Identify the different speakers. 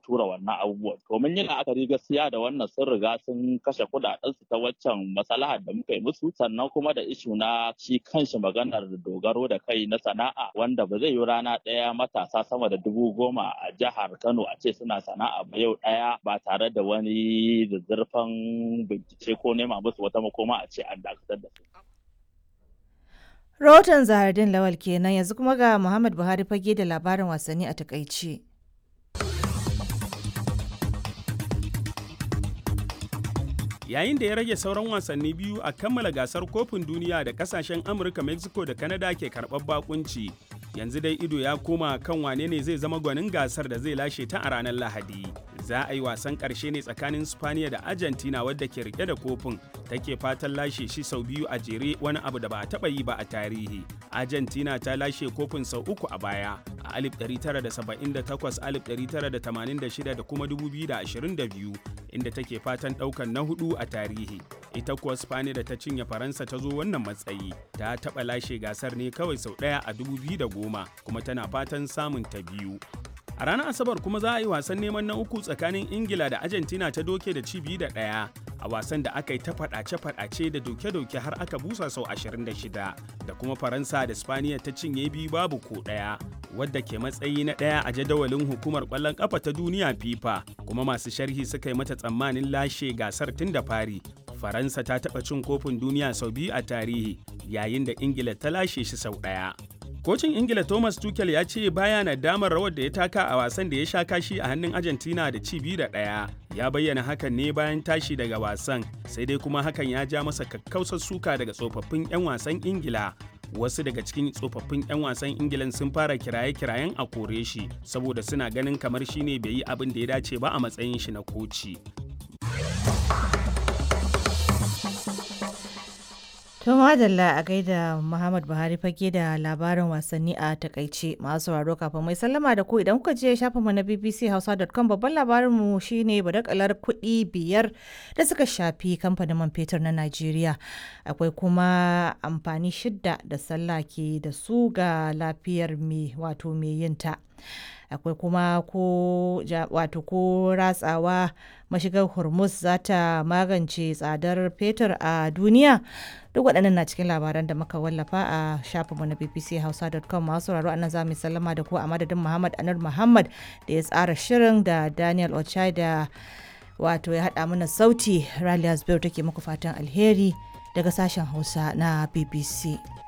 Speaker 1: tura wannan abubuwan to mun yi la'akari gaskiya da wannan sun riga sun kashe kuɗaɗen su ta waccan masalahar da muka yi musu sannan kuma da ishu na shi kanshi maganar dogaro da kai na sana'a wanda ba zai yi rana ɗaya matasa sama da dubu goma a jihar Kano a ce suna sana'a ba yau ɗaya ba tare da wani zazzarfan bincike ko nema musu wata makoma a ce an dakatar da su.
Speaker 2: Rahoton Zahardin Lawal kenan yanzu kuma ga Muhammad Buhari fage da labarin wasanni a takaice.
Speaker 3: yayin da ya rage sauran wasanni biyu a kammala gasar kofin duniya da kasashen amurka mexico da canada ke karɓar bakunci yanzu dai ido ya koma kan wane ne zai zama gwanin gasar da zai lashe ta a ranar lahadi za a yi wasan ƙarshe ne tsakanin spaniya da argentina wadda ke rike da kofin take fatan lashe shi sau biyu a jere wani abu da ba a taɓa yi ba a tarihi argentina ta lashe kofin sau uku a baya a 1978 1986 da kuma 2022 inda take fatan ɗaukan na hudu a tarihi ita kuwa spaniya da ta cinye faransa ta zo wannan matsayi ta taɓa lashe gasar ne kawai sau ɗaya a 2010 kuma tana fatan samun ta biyu a ranar asabar kuma za a yi wasan neman na uku tsakanin ingila da argentina ta doke da cibi da ɗaya a wasan da aka yi ta faɗace-faɗace da doke-doke har aka busa sau 26 da kuma faransa da spaniya ta cinye biyu babu ko ɗaya wadda ke matsayi na ɗaya a jadawalin hukumar ƙwallon ƙafa ta duniya fifa kuma masu sharhi suka yi mata tsammanin lashe gasar tun da fari faransa ta taɓa cin kofin duniya sau biyu a tarihi yayin da ingila ta lashe shi sau ɗaya Kocin Ingila Thomas Tuchel ya ce baya na damar rawar da ya taka a wasan da ya sha kashi a hannun Argentina da ci biyu da ɗaya. Ya bayyana hakan ne bayan tashi daga wasan, sai dai kuma hakan ya ja masa kakkausar suka daga tsofaffin 'yan wasan Ingila. Wasu daga cikin tsofaffin 'yan wasan Ingilan sun fara kiraye-kirayen a kore shi, saboda suna ganin kamar shi ne bai yi abin da ya dace ba a matsayin shi na koci.
Speaker 2: To madalla a gaida Muhammad Buhari fage da labarin wasanni a takaice masu sauraro kafin mai sallama da ku idan kuka je shafin mu na bbchausa.com babban labarin mu shine badakalar kuɗi biyar da suka shafi kamfanin man fetur na Najeriya. Akwai kuma amfani shidda da sallah ke da su ga lafiyar mai wato mai yinta. akwai kuma ko wato ko ratsawa mashigar hormuz za ta magance tsadar fetur a duniya duk waɗannan na cikin labaran da muka wallafa a shafinmu na bbchausa.com masu sauraro anan za mu sallama da ku a madadin muhammad anar muhammad da ya tsara shirin da daniel ochai da wato ya haɗa mana sauti ralias biyu take muku fatan alheri daga sashen hausa na bbc